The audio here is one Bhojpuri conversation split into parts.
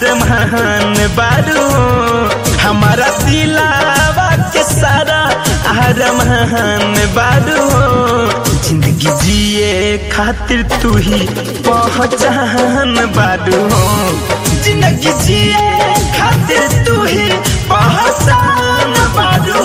अरमान बारू हमारा दिलावा के सारा अरमान बारू जिंदगी जिए खातिर तू ही पहचान बारू जिंदगी जिए खातिर तू ही पहचान बारू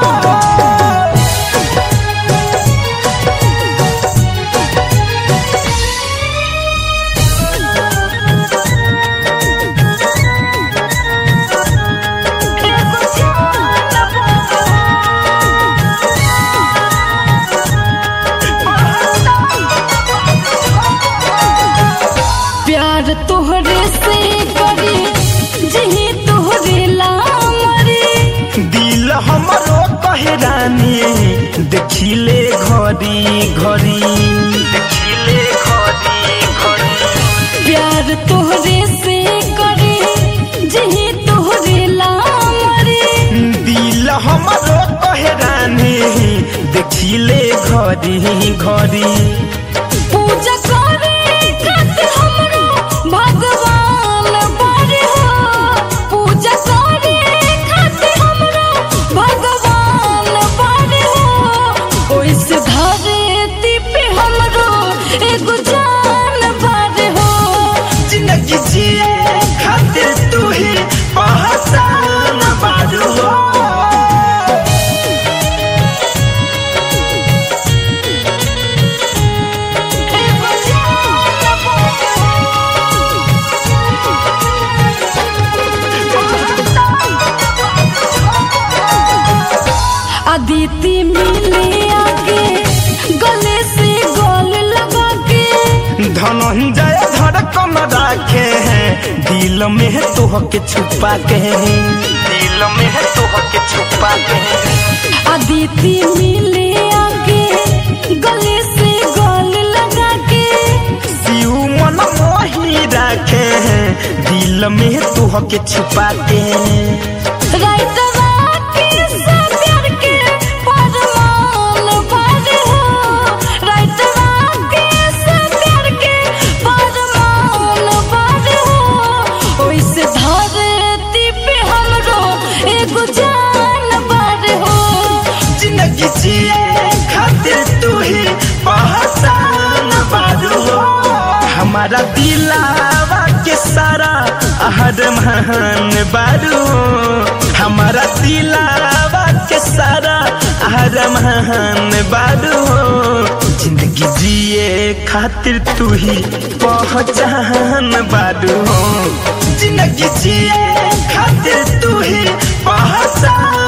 प्यार तोहरे से करे जही तोहरे लामरे दिल हमरो कहरानी देखिले घड़ी घड़ी देखिले घड़ी घड़ी प्यार तोहरे से करे जही तोहरे लामरे दिल हमरो कहरानी देखिले घड़ी घड़ी पूजा करे खातिर हमरो भगवान बारे हो पूजा करे खातिर हमरो भगवान बारे हो ओइसे धरती पे हमरो एगो जान बारे हो जिंदगी जिए खातिर तू ही पहचान बारू हो एगो जान अदिति मिले आगे गले से गल लगा के धनंजय धड़कन राखे हैं दिल में तोह के छुपा के दिल में तोह के छुपा के अदिति मिले आगे गले से गल लगा के शिव मन मोही राखे हैं दिल में तोह के छुपा के राइतवा के सब प्यार के परमान बारे हो राइतवा के सब प्यार के परमान बारे हो ओइसे धरती पे हमरो एगो जान बारे हो जिंदगी जिए खातिर तू ही पहचान बारू हो हमारा दिलावा के सारा आहर महान बारू हमारा दिलावा के सारा आहर महान बारू जिंदगी जिए खातिर तू ही पहचान बारू जिंदगी जिए खातिर तू ही पहचान